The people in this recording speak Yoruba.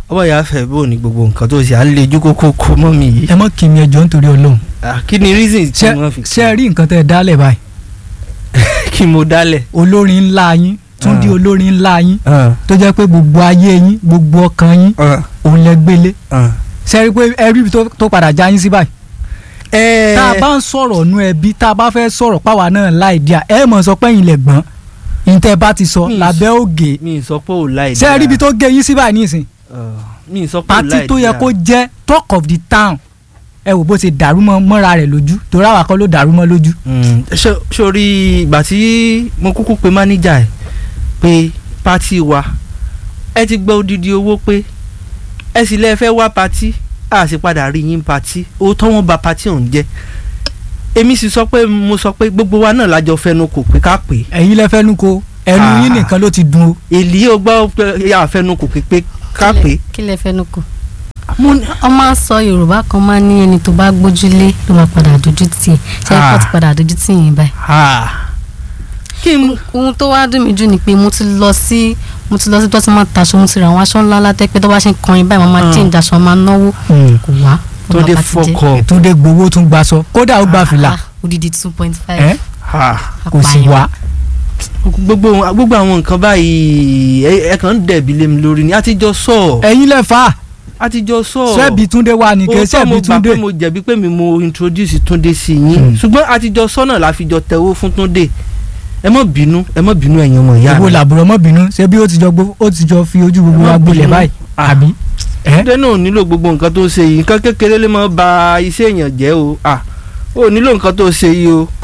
ọwọ́ ìyá fẹ́ bò ní gbogbo nǹkan tó ṣe à ń lejú kókó kó mọ́ mi yìí ẹ mọ́ kí mi ẹjọ́ nítorí ọlọ́run Ah, kí ni reason tí ṣé wọ́n fi ṣé ẹ rí nǹkan tẹ́ ẹ dálẹ̀ báyìí kí mo dálẹ̀. olórin ńlá yín Túndé Ah. olórin ńlá yín Ah, tó jẹ́ pé gbogbo ayé yín gbogbo ọkàn yín ah, òun lẹ gbélé ah. ṣe rí pé ẹ rí ibi tó- tó padà já yín sí báyìí ẹ tá a bá ń sọ̀rọ̀ nú ẹbí tá a bá fẹ́ sọ̀rọ̀ páwa náà láì díà ẹ mọ̀ sọ pé ẹ̀yin lẹ̀ gbọ́n ìtẹ́ bá ti sọ Mi ì lábẹ́ ògè mi ì sọ pé ò láì ṣe rí ibi tó gé yín sí báyìí nísìn mi ì sọ pé ò láì pátí tó yẹ kó jẹ́ talk of the town ẹ wò bó ṣe dàrú mọ́ mọ́ra rẹ̀ lójú torí àwa kọ́ ló dàrú mọ́ lójú. Mm, ṣé- sórí ìgbà tí mo kúkú pe mánéjà ẹ pé pátì wa ẹ ti gba odidi owó pé ẹ sì lẹ́ẹ̀ fẹ́ wá pátì a sì padà rí yín pátì òótọ́ wọn ba pátì ọ̀hún jẹ́ èmi sì sọ pé mo sọ pé gbogbo wa náà lájọ fẹnu kò pé ká pè é ẹ̀yin lẹ fẹ́nu ko ẹnu Ah. yín nìkan ló ti dùn o. èlì ó gbọ́ pé àfẹnu kò pé pé ká pè é. kí lẹ fẹnu kò. mo ní wọ́n máa ń sọ yorùbá kan máa ń ní ẹni tó bá gbójúlé ló máa padà dojú tì í ṣe é Ah. kó ti padà dojú tì yín báyìí. ah, kí n ohun tó wá dùn mí jù ni pé mo ti lọ sí mo ti lọ sí tó ti máa taṣọ mo ti ra àwọn aṣọ ńlá látẹ́ pé tó bá ṣe ń kọrin báyìí wọ́n máa Ah. change aṣọ máa náwó kò wá. ó tó dé máa bá ti jẹ́. fọkọ Túndé gbowó tún gbaṣọ kódà ó gba fìlà Ah, odidi two point ẹ five. kò sì wá. gbogbo gbogbo àwọn nǹkan báyìí ẹ ẹ kàn ń dẹ̀bi lé mi lórí ni a ti jọ sọ ẹ̀yin lẹ fà á a ti jọ sọ ṣebí Túndé wà ní kí òótọ́ mo ṣebí gbà Túndé. pé mo jẹ̀bi pé mi mo introduce Túndé sí Hmm. yín ṣùgbọ́n a ti jọ sọ́nà la fi jọ tẹ̀wó fún Túndé ẹ má bínú ẹ má bínú ẹ̀yin ọmọ ìyá ìwọ mi làbúrò mọ́ bínú ṣé bí ó ti jọ gbó ó ti jọ fi ojú gbogbo Ẹ má wa gbolẹ̀ bínú. báyìí Ah. àbí. ẹ Túndé náà ò nílò gbogbo nǹkan tó ṣe yìí nǹkan kékeré lè má ba iṣẹ́ èèyàn jẹ́ o ah ó nílò nǹkan tó ṣe yìí o